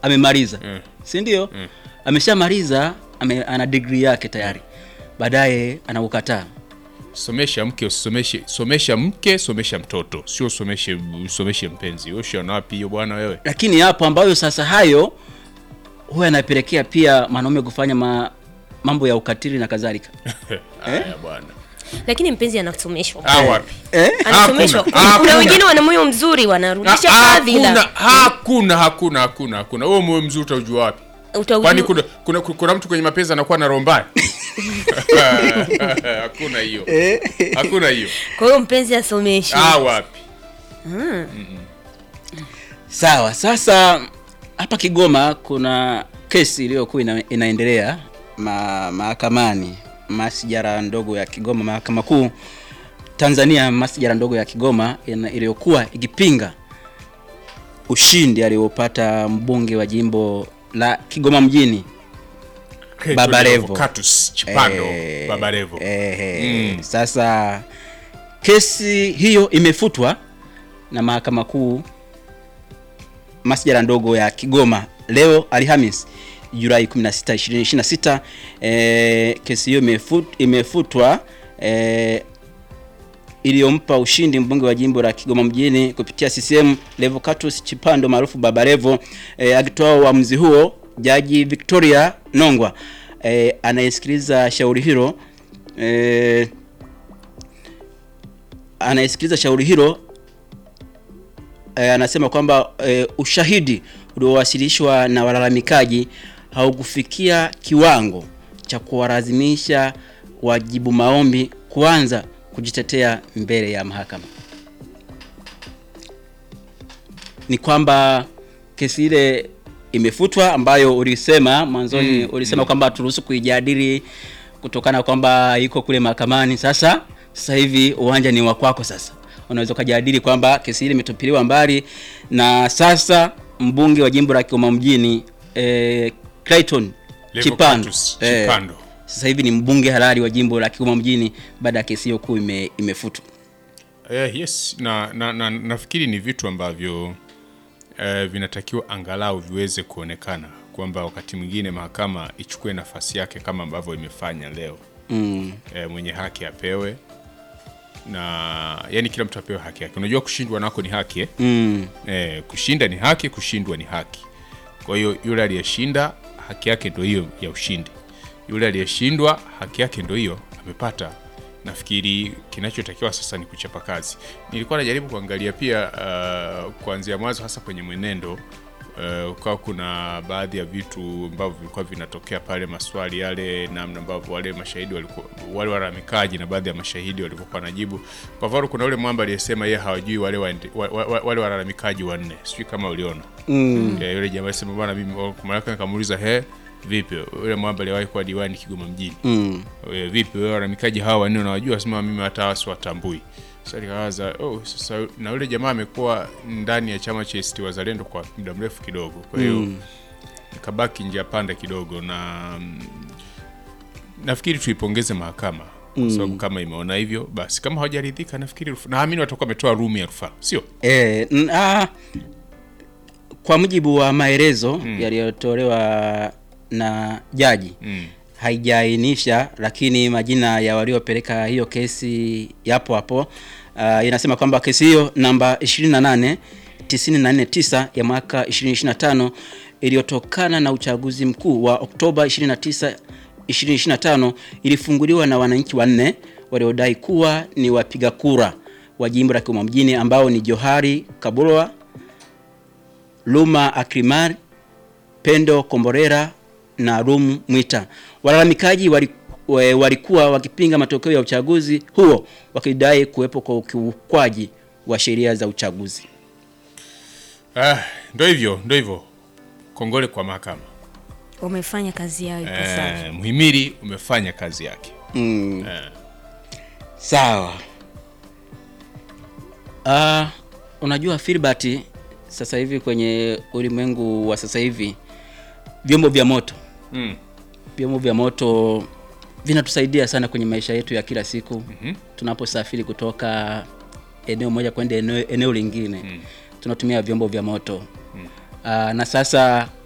amemaliza Mm. si ndio ameshamaliza ame, ana degree yake tayari baadaye anaukataa somesha mke usomeshe somesha mke somesha mtoto sio someshe usomeshe mpenzi ushaona wapi hiyo bwana wewe lakini yapo ambayo sasa hayo huwa yanapelekea pia mwanaume kufanya ma, mambo ya ukatili na kadhalika haya bwana lakini mpenzi anasomeshwa ah wapi anasomeshwa Hakuna, kuna hakuna. wengine wana moyo mzuri wanarudisha Ha- fadhila hakuna hakuna hakuna hakuna hakuna wewe moyo mzuri utaujua wapi Utaujua- kwani kuna, kuna, kuna mtu kwenye mapenzi anakuwa na roho mbaya hakuna hiyo hakuna hiyo kwa hiyo mpenzi asomeshwe ah wapi sawa sasa hapa kigoma kuna kesi iliyokuwa ina, inaendelea ma, mahakamani masijara ndogo ya kigoma mahakama kuu tanzania masijara ndogo ya kigoma ina- iliyokuwa ikipinga ushindi aliopata mbunge wa jimbo la kigoma mjini Baba Levo. Catus Chipando Eh, Baba Levo eh, eh, Mm. Sasa kesi hiyo imefutwa na mahakama kuu masjala ndogo ya Kigoma leo Alhamis Julai 16, 2026. Eh, kesi hiyo imefut, imefutwa eh, iliyompa ushindi mbunge wa jimbo la Kigoma mjini kupitia CCM Levocatus Chipando maarufu Baba Levo. E, akitoa uamuzi huo Jaji Victoria Nongwa e, anayesikiliza shauri hilo e, anayesikiliza shauri hilo e, anasema kwamba e, ushahidi uliowasilishwa na walalamikaji haukufikia kiwango cha kuwalazimisha wajibu maombi kuanza kujitetea mbele ya mahakama. Ni kwamba kesi ile imefutwa ambayo ulisema mwanzoni Mm, ulisema kwamba turuhusu kuijadili kutokana kwamba iko kule mahakamani. Sasa sasa hivi uwanja ni wa kwako sasa. Unaweza ukajadili kwamba kesi ile imetupiliwa mbali na sasa mbunge wa jimbo la Kigoma mjini eh, Clayton Chipando Levocatus eh, Chipando sasa hivi ni mbunge halali wa jimbo la Kigoma mjini baada ya kesi hiyo kuu ime, imefutwa. Eh, yes na, na, na nafikiri ni vitu ambavyo eh, vinatakiwa angalau viweze kuonekana kwamba wakati mwingine mahakama ichukue nafasi yake kama ambavyo imefanya leo Mm. eh, mwenye haki apewe na yani kila mtu apewe haki yake unajua kushindwa nako ni haki eh? Mm. Eh, kushinda ni haki kushindwa ni haki kwa hiyo yule aliyeshinda haki yake ndo hiyo ya ushindi yule aliyeshindwa haki yake ndo hiyo amepata nafikiri kinachotakiwa sasa ni kuchapa kazi nilikuwa najaribu kuangalia pia uh, kuanzia mwanzo hasa kwenye mwenendo uh, ukawa kuna baadhi ya vitu ambavyo vilikuwa vinatokea pale maswali yale namna ambavyo wale mashahidi walikuwa wale walalamikaji na baadhi ya mashahidi walivyokuwa najibu kwa mfano kuna ule mwamba aliyesema yeye hawajui wale waende- wa, wa, wa, wale walalamikaji wanne sijui kama uliona Mm. Ya, yule jamaa alisema bwana mimi kwa mara yake nikamuuliza he vipi yule mwamba aliwahi kuwa diwani Kigoma mjini Mm. we, vipi wewe walalamikaji hawa wanne unawajua sema mimi hata hawa siwatambui sasa nikawaza oh sasa na yule jamaa amekuwa ndani ya chama cha ACT Wazalendo kwa muda mrefu kidogo kwa hiyo Mm. nikabaki njia panda kidogo na mm, nafikiri tuipongeze mahakama kwa sababu kama imeona hivyo basi kama hawajaridhika nafikiri rufu- naamini watakuwa wametoa room ya rufaa sio E, n, a, kwa mujibu wa maelezo yaliyotolewa na jaji mm. haijaainisha, lakini majina ya waliopeleka hiyo kesi yapo hapo. Uh, inasema kwamba kesi hiyo namba 28 949 ya mwaka 2025 iliyotokana na uchaguzi mkuu wa Oktoba 29 2025 ilifunguliwa na wananchi wanne waliodai kuwa ni wapiga kura wa jimbo la Kigoma mjini ambao ni Johari Kabulwa, Luma Akrimari, Pendo Komborera na Rum Mwita. Walalamikaji wali- we- walikuwa wakipinga matokeo ya uchaguzi huo wakidai kuwepo kwa ukiukwaji wa sheria za uchaguzi. ah, ndo hivyo ndo hivyo kongole kwa mahakama wamefanya kazi yao ipasavyo eh, mhimili umefanya kazi yake Mm. eh. Sawa. Ah, unajua Filbert, sasa hivi kwenye ulimwengu wa sasa hivi vyombo vya moto mm. vyombo vya moto vinatusaidia sana kwenye maisha yetu ya kila siku Mhm. tunaposafiri kutoka eneo moja kwenda eneo, eneo lingine tunatumia vyombo vya moto Aa, na sasa